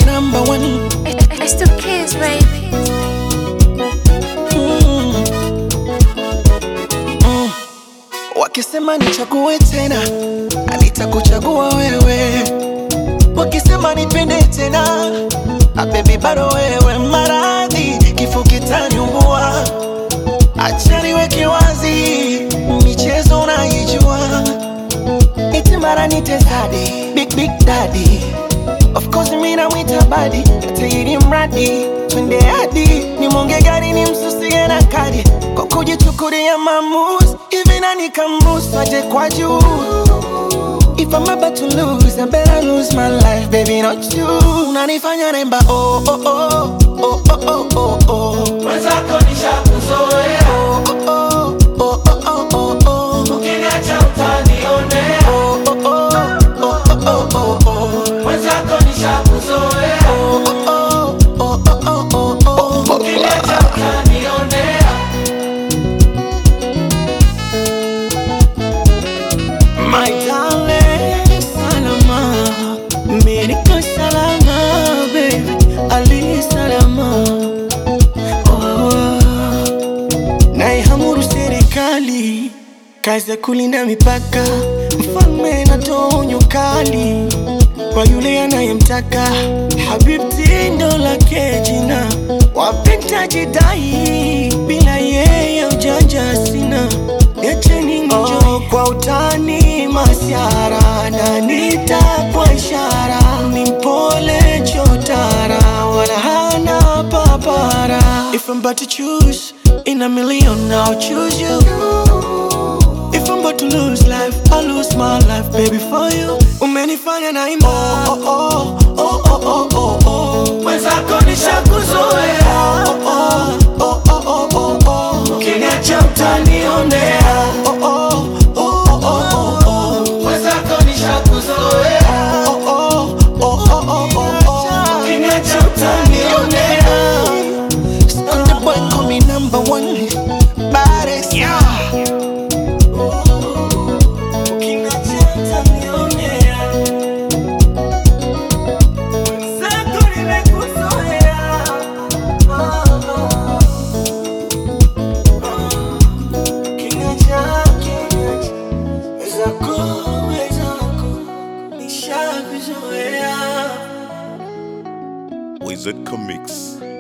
number one. It's the kids, baby. Mm. Mm. Wakisema nichague tena, nitakuchagua wewe. Wakisema nipende tena, ah, baby bado wewe. Maradhi kifo kitaniumbua, acha niweke wazi, michezo unaijua, iti mara nite zadi, big big daddy Of course mimi namwita badi tairi mradi twende hadi nimonge gari ni msusie na kadi kwa kujichukulia maamuzi hivi nani kamruhusu aje kwa juu If I'm about to lose, I better lose my life, baby, not you. Unanifanya naimba oh oh oh oh oh oh oh oh. Mwenzako nishakuzoea, Oh oh oh oh oh oh oh. ukiniacha utanionea. Oh oh oh oh oh oh oh. Mwenzako nishakuzoea, Oh oh oh oh oh oh oh. ukiniacha utanionea. My darling, salama, mimi niko salama, baby, ali salama. Oh, naihamuru serikali, kazi ya kulinda mipaka, mfalme natoa onyo kali kwa yule anayemtaka. Habibti ndo lake jina, wapenda jidai, bila yeye ujanja sina. Niacheni nijoy kwa utani masiara na nitakwa ishara ni mpole chotara wala hana papara If I'm about to choose in a million I'll choose you If I'm about to lose life I'll lose my life baby for you Umenifanya naimba oh, oh, oh, oh, oh, oh, oh. Mwenzako nishakuzoea, Oh, oh, oh, oh, oh, oh, oh. ukiniacha utanionea. Oh, oh, oh, oh, oh, oh. Mwenzako nishakuzoea, Oh, oh, oh, oh, oh, oh, oh. ukiniacha utanionea. Sunday boy call me number one. Baddest. Ukiniacha utanionea. Mwenzako nimekuzoea. Oh, oh. Ukiniacha, ukiniacha. Wezako, wezako. Nishakuzoea. Wizard Comics.